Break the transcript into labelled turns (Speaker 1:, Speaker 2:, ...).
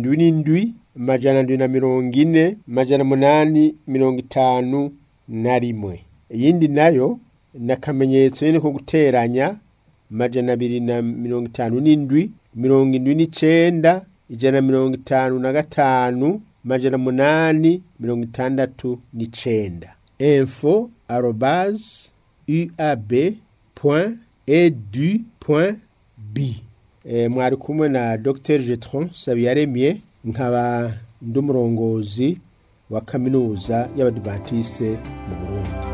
Speaker 1: indwi n'indwi amajana ndwi na mirongo ine amajana munani mirongo itanu na rimwe iyindi nayo ni akamenyetso nyene ko guteranya amajana abiri na mirongo itanu n'indwi mirongo indwi n'icenda ijana na mirongo itanu na gatanu amajana munani mirongo itandatu n'icenda info arobase uab point edu point b e, mwari kumwe na dr jetron sabiyaremye nkaba ndi umurongozi wa kaminuza y'abadivantiste mu burundi